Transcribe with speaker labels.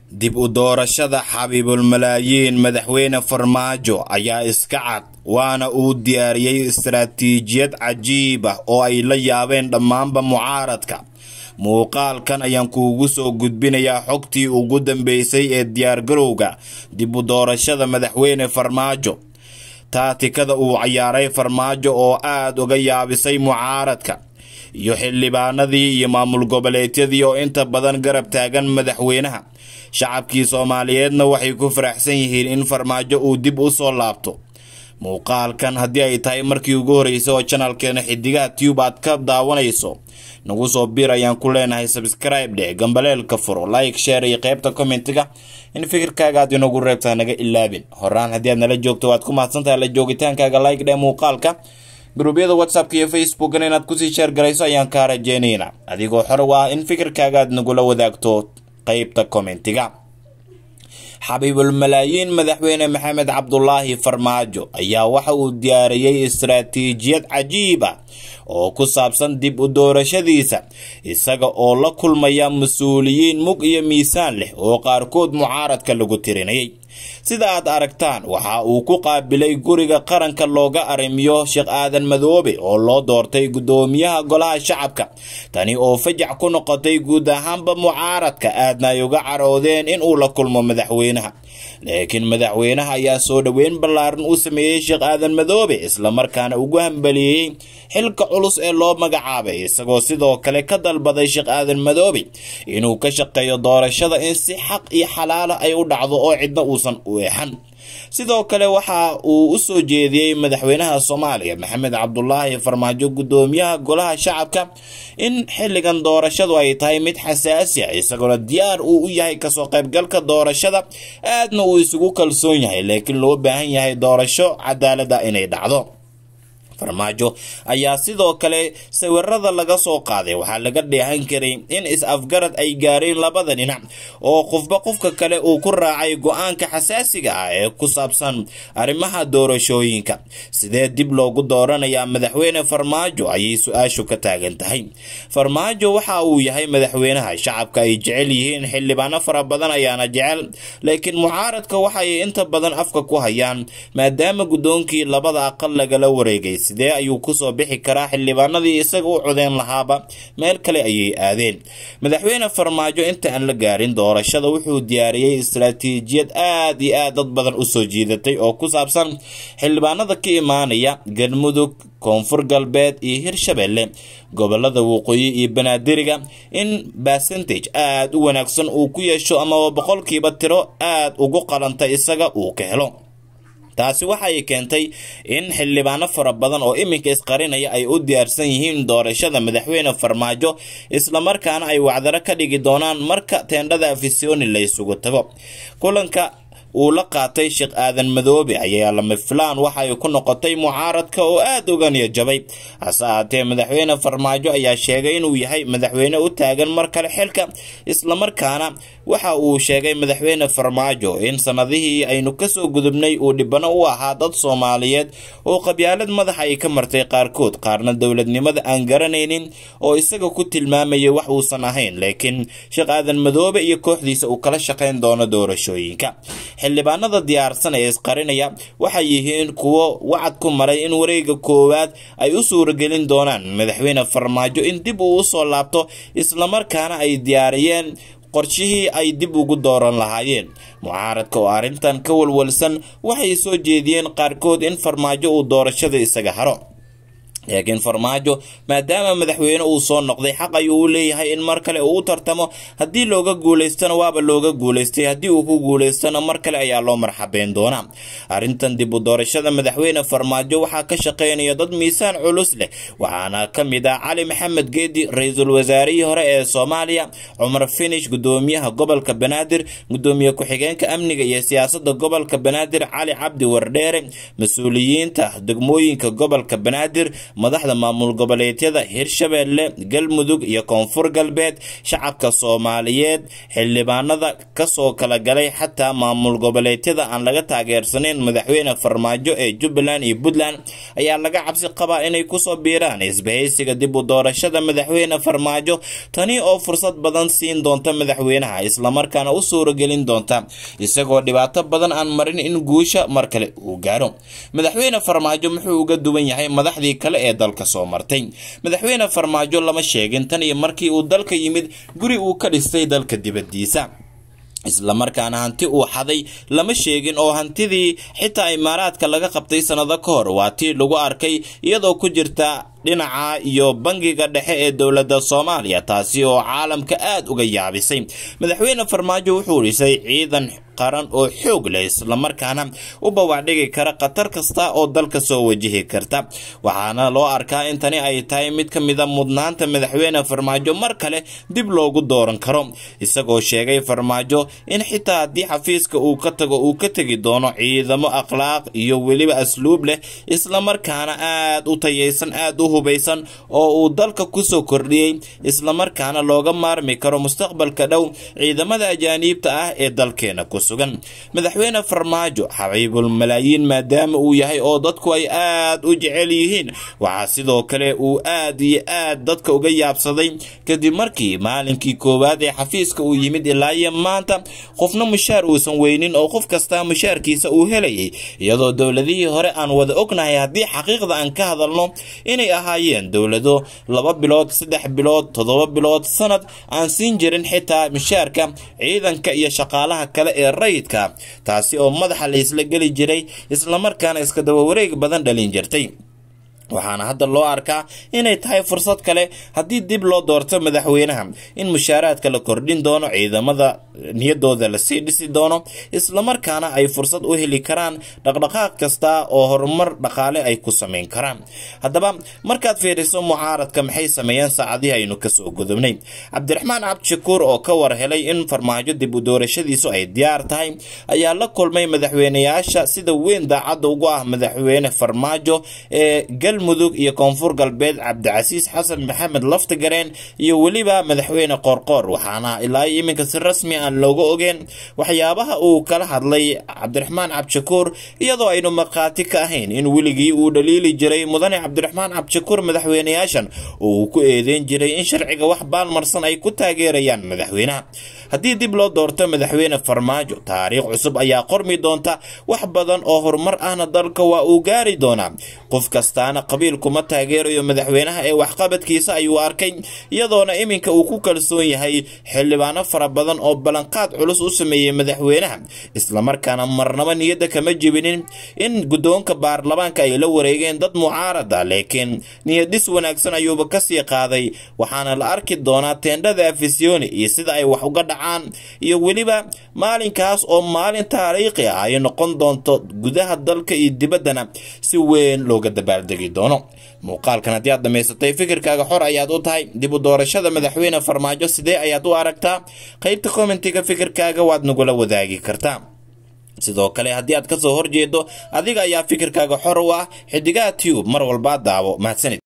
Speaker 1: dib u doorashada xabiibulmalaayiin madaxweyne farmaajo ayaa iska cad waana uu diyaariyey istaraatiijiyad cajiib ah oo ay la yaabeen dhammaanba mucaaradka muuqaalkan ayaan kuugu soo gudbinayaa xogtii ugu dambeysay ee diyaargarowga dib u doorashada madaxweyne farmaajo taatikada uu cayaaray farmaajo oo aada uga yaabisay mucaaradka iyo xildhibaanadii iyo maamul goboleedyadii oo inta badan garab taagan madaxweynaha shacabkii soomaaliyeedna waxay ku faraxsan yihiin in farmaajo uu dib u soo laabto muuqaalkan haddii ay tahay markii ugu horreysay oo janalkeena xidigaha tube aad ka daawanayso nagu soo bir ayaan ku leenahay sabskribe dheh gambaleelka furo like share iyo qeybta commentiga in fikirkaaga aad inagu reebtaa naga ilaabin horaan haddii aad nala joogto waad ku mahadsantahay la joogitaankaaga like dheh muuqaalka gruubyada whatsappka iyo facebookana inaad kusii sheer garayso ayaan kaa rajeynaynaa adigoo xor u ah in fikirkaaga aad nagula wadaagto qeybta commentiga xabiibulmalaayiin madaxweyne maxamed cabdulaahi farmaajo ayaa waxa uu diyaariyey istaraatiijiyad cajiib ah oo ku saabsan dib u doorashadiisa isaga oo la kulmaya mas-uuliyiin mug iyo miisaan leh oo qaarkood mucaaradka lagu tirinayay sida aad aragtaan waxa uu ku qaabilay guriga qaranka looga arrimiyo sheekh aadan madoobe oo loo doortay guddoomiyaha golaha shacabka tani oo fajac ku noqotay guud ahaanba mucaaradka aadna ay uga caroodeen in uu la kulmo madaxweynaha laakiin madaxweynaha ayaa soo dhoweyn ballaaran u sameeyey sheekh aadan madoobe islamarkaana ugu hambaliyeeyey xilka culus ee loo magacaabay isagoo sidoo kale ka dalbaday sheekh aadan madoobe inuu ka shaqeeyo doorashada in si xaq iyo xalaala ay u dhacdo oo cidna uusan u eexan sidoo kale waxa uu u soo jeediyey madaxweynaha soomaaliya maxamed cabdulaahi farmaajo guddoomiyaha golaha shacabka in xilligan doorashadu ay tahay mid xasaasi ah isagoona diyaar uu u yahay kasoo qaybgalka doorashada aadna uu isugu kalsoon yahay laakiin loo baahan yahay doorasho cadaalada inay dhacdo farmaajo ayaa sidoo kale sawirada laga soo qaaday waxaa laga dheehan karay in is-afgarad ay gaareen labada dhinac oo qofba qofka kale uu ku raacay go-aanka xasaasiga ah ee ku saabsan arrimaha doorashooyinka sidee dib loogu dooranayaa madaxweyne farmaajo ayay su-aashu ka taagan tahay farmaajo waxa uu yahay madaxweynaha shacabka ay jecel yihiin xildhibaano fara badan ayaana jecel laakiin mucaaradka waxay inta badan afka ku hayaan maadaama guddoonkii labada aqal lagala wareegay sidee ayuu kusoo bixi karaa xildhibaanadii isaga u codeyn lahaaba meel kale ayay aadeen madaxweyne farmaajo inta aan la gaarin doorashada wuxuu diyaariyey istaraatiijiyad aad iyo aad dad badan usoo jiidatay oo ku saabsan xildhibaanada ka imaanaya galmudug koonfur galbeed iyo hirshabelle gobolada waqooyi iyo banaadiriga in basentage aada u wanaagsan uu ku yeesho amaba boqolkiiba tiro aada ugu qalanta isaga uu ka helo taasi waxay keentay in xildhibaano fara badan oo iminka isqarinaya ay u diyaarsan yihiin doorashada madaxweyne farmaajo islamarkaana ay wacdaro ka dhigi doonaan marka teendhada afisoni la isugu tago kulanka uu la qaatay sheekh aadan madoobe ayaa lama filaan waxay ku noqotay mucaaradka oo aada uga niyajabay hase ahaatee madaxweyne farmaajo ayaa sheegay inuu yahay madaxweyne u taagan mar kale xilka islamarkaana waxa uu sheegay madaxweyne farmaajo in sanadihii aynu kasoo gudubnay uu dhibano u ahaa dad soomaaliyeed oo qabyaalad madaxa ay ka martay qaarkood qaarna dowladnimada aan garanaynin oo isaga ku tilmaamayay wax uusan ahayn laakiin sheekh aadan madoobe iyo kooxdiisa uu kala shaqayn doono doorashooyinka xildhibaanada diyaarsan ee isqarinaya waxay yihiin kuwo wacad ku maray in wareega koowaad ay u suuragelin doonaan madaxweyne farmaajo in dib uu usoo laabto islamarkaana ay diyaariyeen qorshihii ay dib ugu dooran lahaayeen mucaaradka oo arrintan ka walwalsan waxay soo jeediyeen qaarkood in farmaajo uu doorashada isaga haro laakiin farmaajo maadaama madaxweyne uu soo noqday xaq ayuu u leeyahay in mar kale uu u tartamo haddii looga guulaystana waaba looga guulaystay haddii uu ku guulaystana mar kale ayaa loo marxabeyn doonaa arrintan dib u doorashada madaxweyne farmaajo waxaa ka shaqeynaya dad miisaan culus leh waxaana ka mid ah cali maxamed geedi ra-iisul wasaarihii hore ee soomaaliya cumar finish gudoomiyaha gobolka banaadir gudoomiye ku-xigeenka amniga iyo siyaasada gobolka banaadir cali cabdi wardheere mas-uuliyiinta degmooyinka gobolka banaadir madaxda maamul goboleedyada hirshabeelle galmudug iyo koonfur galbeed shacabka soomaaliyeed xildhibaanada kasoo kala galay xataa maamul goboleedyada aan laga taageersanayn madaxweyne farmaajo ee jubbaland iyo puntland ayaa laga cabsi qabaa inay kusoo biiraan isbahaysiga dib u doorashada madaxweyne farmaajo tani oo fursad badan siin doonta madaxweynaha islamarkaana u suuragelin doonta isagoo dhibaato badan aan marin in guusha mar kale uu gaaro madaxweyne farmaajo muxuu uga duwan yahay madaxdii kale ee dalka soo martay madaxweyne farmaajo lama sheegin tan iyo markii uu dalka yimid guri uu ka dhistay dalka dibadiisa islamarkaana hanti uu xaday lama sheegin oo hantidii xitaa imaaraadka laga qabtay sannado ka hor waa tii lagu arkay iyadoo ku jirta dhinaca iyo bangiga dhexe ee dowladda soomaaliya taasi oo caalamka aad uga yaabisay madaxweyne farmaajo wuxuu dhisay ciidan qaran oo xoog leh islamarkaana u bawaacdhigi kara khatar kasta oo dalka soo wajihi karta waxaana loo arkaa in tani ay tahay mid ka mida mudnaanta madaxweyne farmaajo mar kale dib loogu dooran karo isagoo sheegay farmaajo in xitaa haddii xafiiska uu ka tago uu ka tegi doono ciidamo akhlaaq iyo weliba asluub leh islamarkaana aad u tayaysan aad u hubaysan oo uu dalka kusoo kordhiyey islamarkaana looga maarmi karo mustaqbalka dhow ciidamada ajaaniibta ah ee dalkeena ku sugan madaxweyne farmaajo xabiibul malaayiin maadaama uu yahay oo dadku ay aad u jecel yihiin waxaa sidoo kale uu aad iyo aad dadka uga yaabsaday kadib markii maalinkii koowaad ee xafiiska uu yimid ilaa iyo maanta qofna mushaar uusan weynin oo qof kastaa mushaarkiisa uu helayay iyadoo dowladihii hore aan wada ognahay haddii xaqiiqda aan ka hadalno inay ahaayeen dowlado laba bilood saddex bilood toddoba bilood sanad aan siin jirin xitaa mushaarka ciidanka iyo shaqaalaha kale ee rayidka taasi oo madaxa la isla geli jiray islamarkaana iska daba wareeg badan dhalin jirtay waxaana hadda loo arkaa inay tahay fursad kale haddii dib loo doorto madaxweynaha in mushaaraadka la kordhin doono ciidamada niyadooda lasii dhisi doono islamarkaana ay fursad u heli karaan dhaqdhaqaaq kasta oo horumar dhaqaale ay ku samayn karaan haddaba markaad fiiriso mucaaradka maxay sameeyeen saacadihii aynu kasoo gudubnay cabdiraxmaan cabdishakuur oo ka war helay in farmaajo dib u doorashadiisu ay diyaar tahay ayaa la kulmay madaxweyneyaasha sida weyn daacadda ugu ah madaxweyne farmaajo ee galmudug iyo koonfur galbeed cabdicasiis xasan maxamed laftigareen iyo weliba madaxweyne qoorqoor waxaana ilaa iminka si rasmi aan looga ogeen waxyaabaha uu kala hadlay cabdiraxmaan cabdishakuur iyadoo aynu markhaati ka ahayn in weligii uu dhaliili jiray mudane cabdiraxmaan cabdishakuur madaxweyneyaashan oo uu ku eedeyn jiray in sharciga wax baalmarsan ay ku taageerayaan madaxweynaha haddii dib loo doorto madaxweyne farmaajo taariikh cusub ayaa qormi doonta wax badan oo horumar ahna dalka waa uu gaari doonaa qof kastaana qabiil kuma taageerayo madaxweynaha ee waxqabadkiisa ayuu arkay iyadoona iminka uu ku kalsoon yahay xildhibaano fara badan oo ballanqaad culus u sameeyey madaxweynaha islamarkaana marnaba niyadda kama jibinin in guddoonka baarlamaanka ay la wareegeen dad mucaarada laakiin niyadhis wanaagsan ayuuba kasii qaaday waxaana la arki doonaa teendhada afisyooni iyo sida ay wax uga dhacaan iyo weliba maalinkaas oo maalin taariikhi ah ay noqon doonto gudaha dalka iyo dibaddana si weyn looga dabaaldegi doono muuqaalkan haddii aad dhammaysatay fikirkaaga xor ayaad u tahay dib u doorashada madaxweyne farmaajo sidee ayaad u aragtaa qaybta kommentiga fikirkaaga waad nagula wadaagi kartaa sidoo kale haddii aad kasoo horjeedo adiga ayaa fikirkaaga xor u ah xidigaha tube mar walbaa daawo mahadsanid